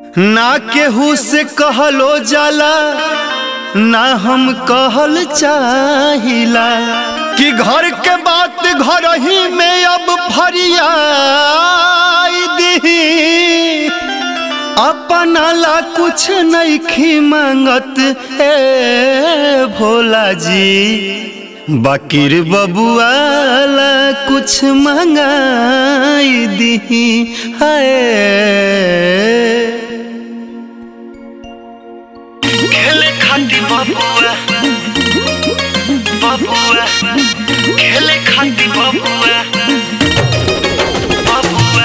ना केहू से कहलो जाला ना हम कहल चाहिला कि घर के बात घर ही में अब फरियाई दी अपना ला कुछ नहीं मांगत ए भोला जी बाकिर बबुआला कुछ मंगाई दी है खेले खाती बबुआ बबुआ खेले खाती बबुआ बबुआ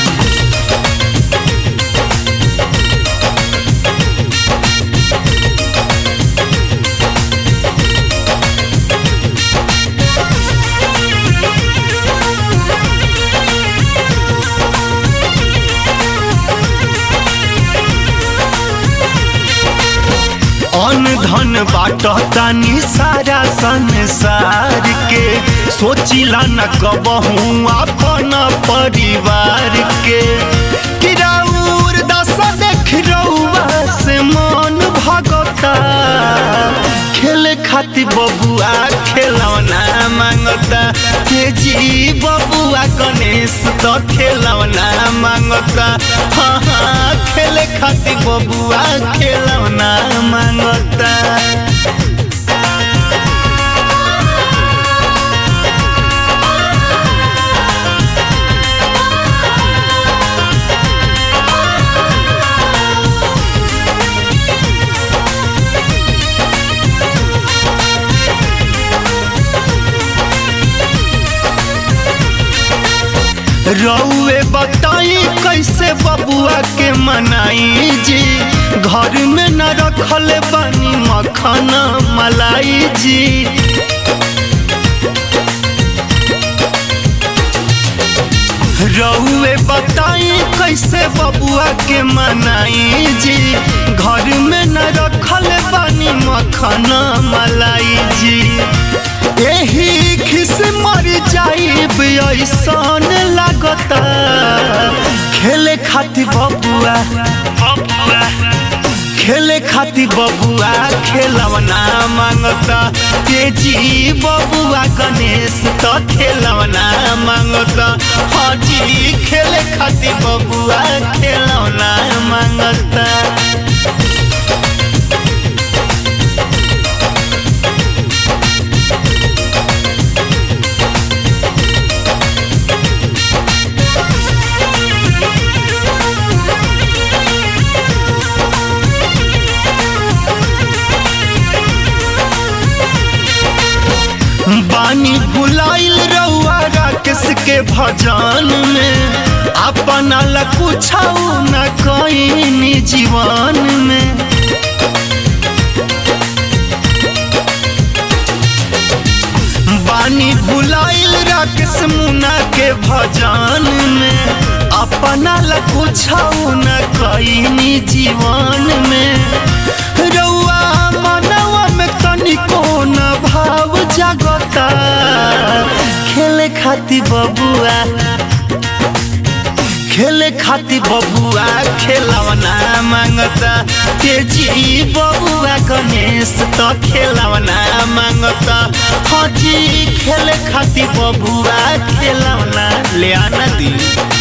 अन धन बाटतानी सारा संसार के सोचिला न कबहू अपन परिवार के किराउर दशा देख रउआ से मन भगता खेले खातिर बबुआ खेलौना मांगता के जी बबुआ गणेश तो खेलौना मांगता हाँ हाँ खेले खातिर बबुआ खेलौना मांगता रउए बताई कैसे बबुआ के मनाई जी घर में न रखल बनी मखना मलाई जी रउए बताई कैसे बबुआ के मनाई जी घर में न रखल बनी मखना मलाई जी एही खिस मर जाइब ऐसन लागता खेले खातिर बबुआ बबुआ खेले खातिर बबुआ खेलवना मांगता तेजी बबुआ गणेश तो खेलवना मांगता हाजी खेले खातिर बबुआ खेलवना मांगता बानी भुलाइल रउआ राकेश के भजन में अपना ला कुछ न कईनी जीवन में बानी भुलाइल राकेश मुना के भजन में अपना ला कुछ न कईनी जीवन में रउआ मनवा में तनिको न भाव जागता खेले खातिर बबुआ खेले खातिर बबुआ खेलवना मांगता तेजी बबुआ गणेश तो खेलवना मांगता हाजी खेले खातिर बबुआ खेलवना ले आना दी